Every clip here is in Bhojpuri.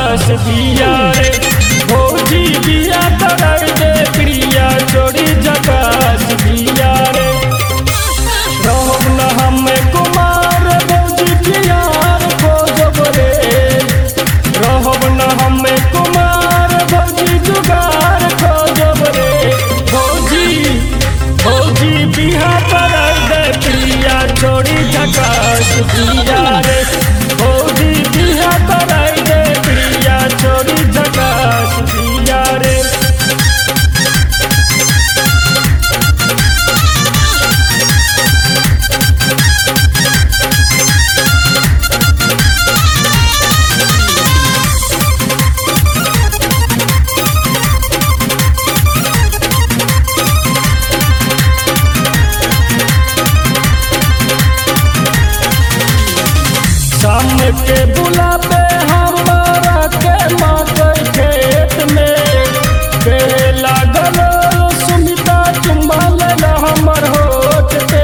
झकास दिया रे भौजी बिया कर दे प्रिया छोड़ी झकास दिया रे रहब न हमें कुमार भौजी प्यार खोजब रे रहब न हमें कुमार भौजी जुगार खोजब रे भौजी भौजी बिहा कर दे प्रिया छोड़ी झकास दिया रे भौजी बिहा कर दे प्रिया छोड़ी झकास दिया रे शाम के बुलावे हमारा के मकई खेत में कहे लागल सुमिता चुम्बा लेला हमर होठ पे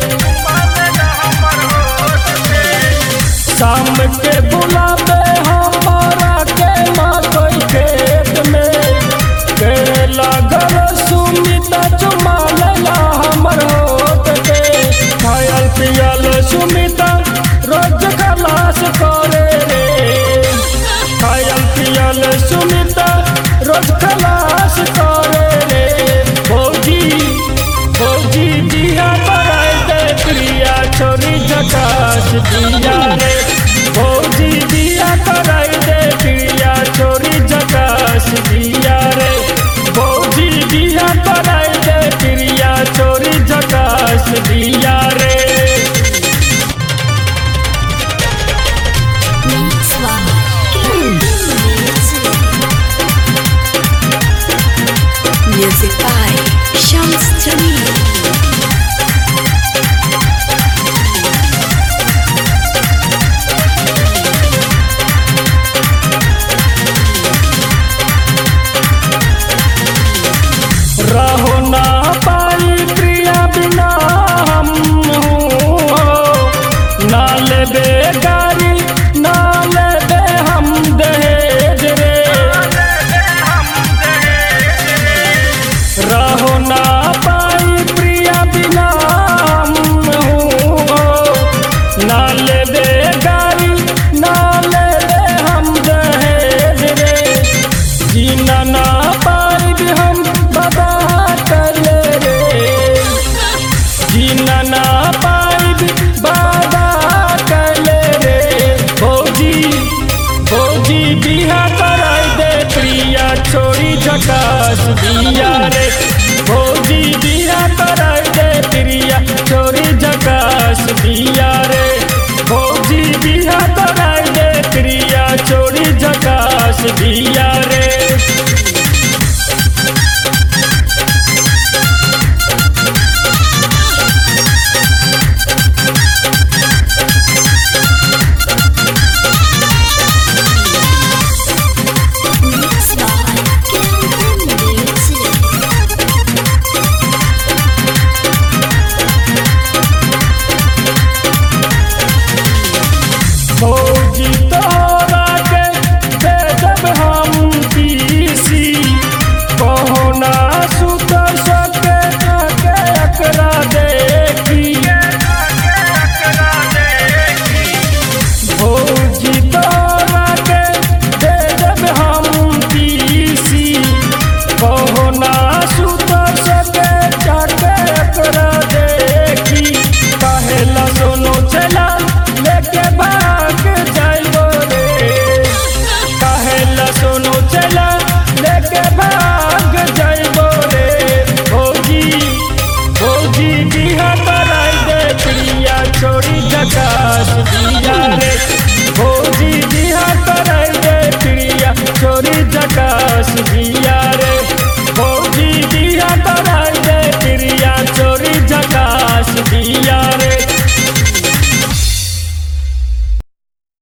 शाम के बुलावे हमारा के मकई खेत में कहे लागल सुमिता चुम्बा लेला हमर होठ पे खायल पियल सुमिता रोज खलास करे रे खायल पियल सुमिता रोज खलास करे रे भौजी भौजी दिया बराय दे प्रिया छोरी झकास दिया रे भौजी दिया कराय दे प्रिया छोरी झकास दिया रे भौजी दिया कराय दे प्रिया छोरी झकास दिया रे Mix Music by Shams Jamil. रहो ना पाई प्रिया बिना हम हो ना लेबे गाड़ी ना लेबे हम दहेज रे रहो ना पाई प्रिया बिना हम हो ना लेबे गाड़ी ना लेबे हम दहेज रे जीना ना पाई हम बाबा कर रे जीना ना पाई बाबा कर रे भौजी भौजी बिहा कराई दे प्रिया छोड़ी झकास दिया रे भौजी बिहा कराई दे प्रिया छोड़ी झकास दिया रे भौजी बिहा कराई दे प्रिया छोड़ी झकास दिया रे Mix by Kelvin Music. भौजी तोरा के दे जब हम पीसी कहो ना सुत सके के एकरा देखी भौजी तोरा के दे जब हम पीसी कहो ना सुत सके के एकरा देखी कहेला सोनो चला लेके भाग जाइबो रे कहेला सोनो चला लेके भाग जाइबो रे भौजी भौजी बिहा कराई दे प्रिया छोड़ी झकास दिया रे भौजी बिहा